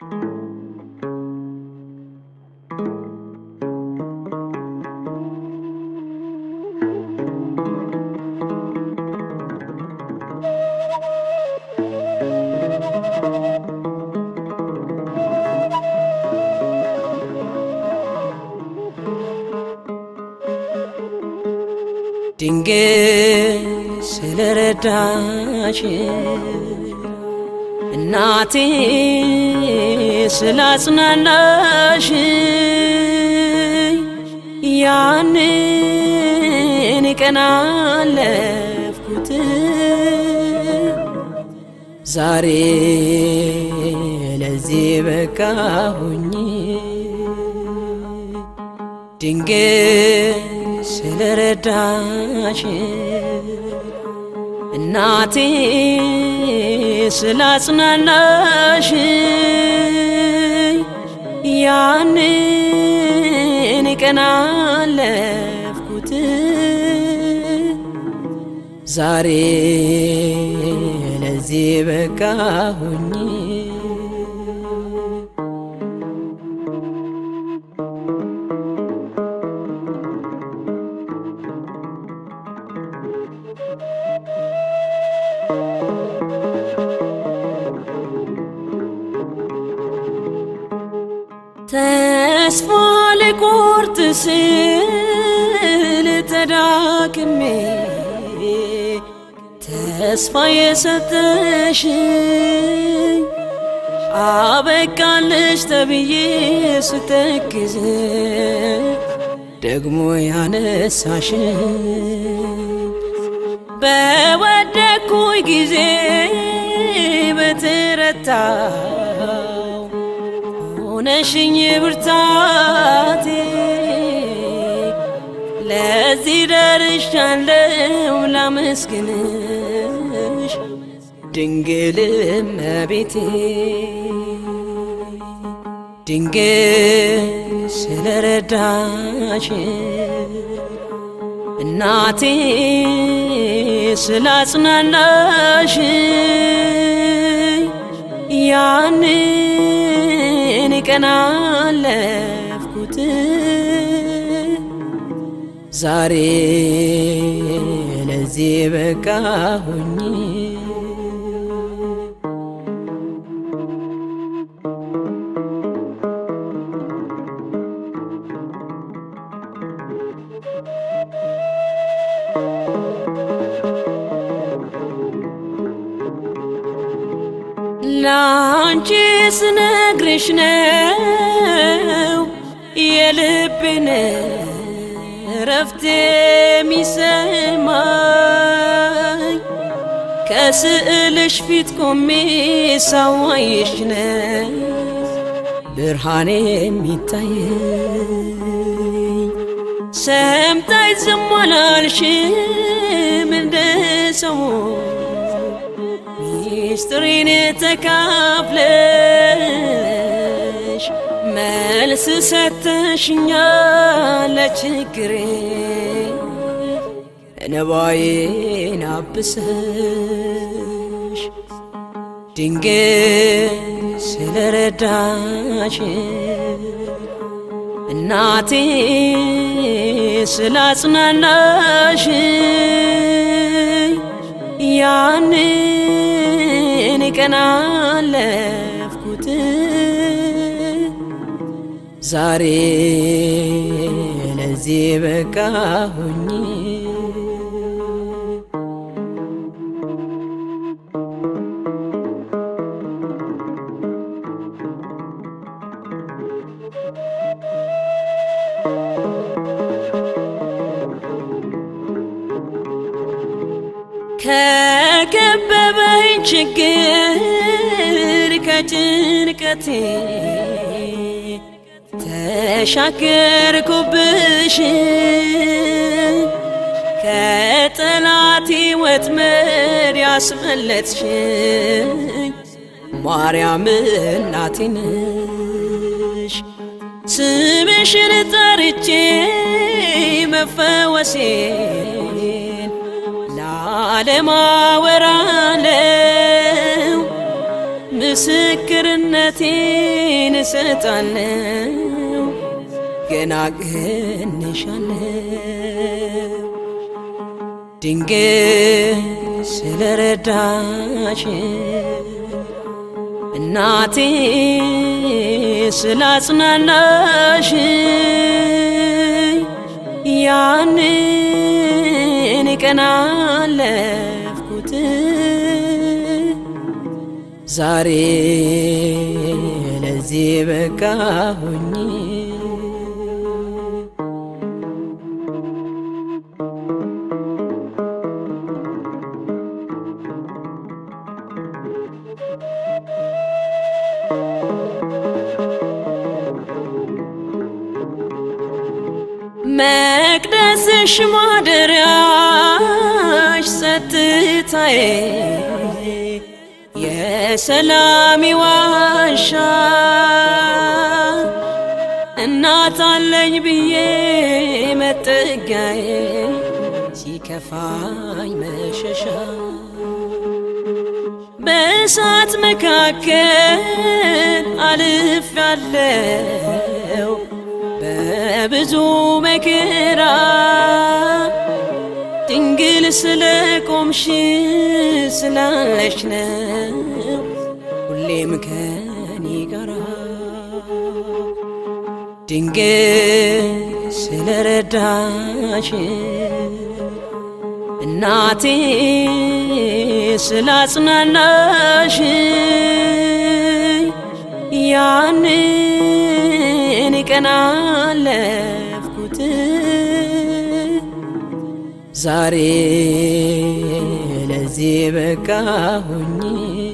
ድንግል ስለረዳሽ እናቴ ስላጽናናሽ ያንን ቀን አለፍኩት ዛሬ ለዚህ በቃሁኝ ድንግል ስለረዳሽ እናቴ ስላጽናናሽ ያንን ቀን አለፍኩት ዛሬ ለዚህ በቃሁኝ ተስፋ ልቆርጥ ስል ተዳክሜ ተስፋ የሰጠሽ አበቃለሽ ተብዬ ስተክዝ ደግሞ ያነሳሽ በወደኩኝ ጊዜ በትረታው ሆነሽኝ ብርታቴ ለዚህ ደርሻለሁ ላመስግንሽ ድንግል እመቤቴ ድንግል ስለረዳሽ እናቴ ስላጽናናሽ ያንን ቀን አለፍኩት ዛሬ ለዚህ በቃሁኝ ላንቺ ስነግርሽ ነው የልቤን ረፍት የሚሰማኝ ከስዕልሽ ፊት ቆሜ ሳዋይሽ ነው ብርሃኔ የሚታየኝ ሰምታይ ዝም አላልሽም እንደ ሰው ሚስጥሬን ተካፍለሽ መልስ ሰተሽኛል ለችግሬ እንባዬን አብሰሽ ድንግል ስለረዳሽ እናቴ ስላጽናናሽ ያንን ቀን አለፍኩት ዛሬ ለዚህ በቃሁኝ ከከበበኝ ችግር ከጭንቀቴ ተሻገርኩብሽ ከጠላቴ ወጥመድ ያስመለጥሽኝ ማርያም እናቴ ነሽ። ስምሽን ጠርቼ መፈወሴን ለዓለም አወራለው ምስክርነቴን እሰጣለሁ ገና ገንሻለሁ ድንግል ስለረዳሽ እናቴ ስላጽናናሽ ያንን ቀን አለፍኩት ዛሬ ለዚህ በቃሁኝ መቅደስሽ ማደሪያሽ ጸጥታዬ የሰላሚ ዋሻ እናት አለኝ ብዬ መጠጊያዬ ሲከፋኝ መሸሻ በእሳት መካከል አልፍ ያለው በብዙ መከራ ድንግል ስለ ቆምሽ ስላለሽ ነው ሁሌም ከኔ ጋራ ድንግል ስለረዳሽ እናቴ ስላጽናናሽ ያንን ቀን አለፍኩት ዛሬ ለዚህ በቃሁኝ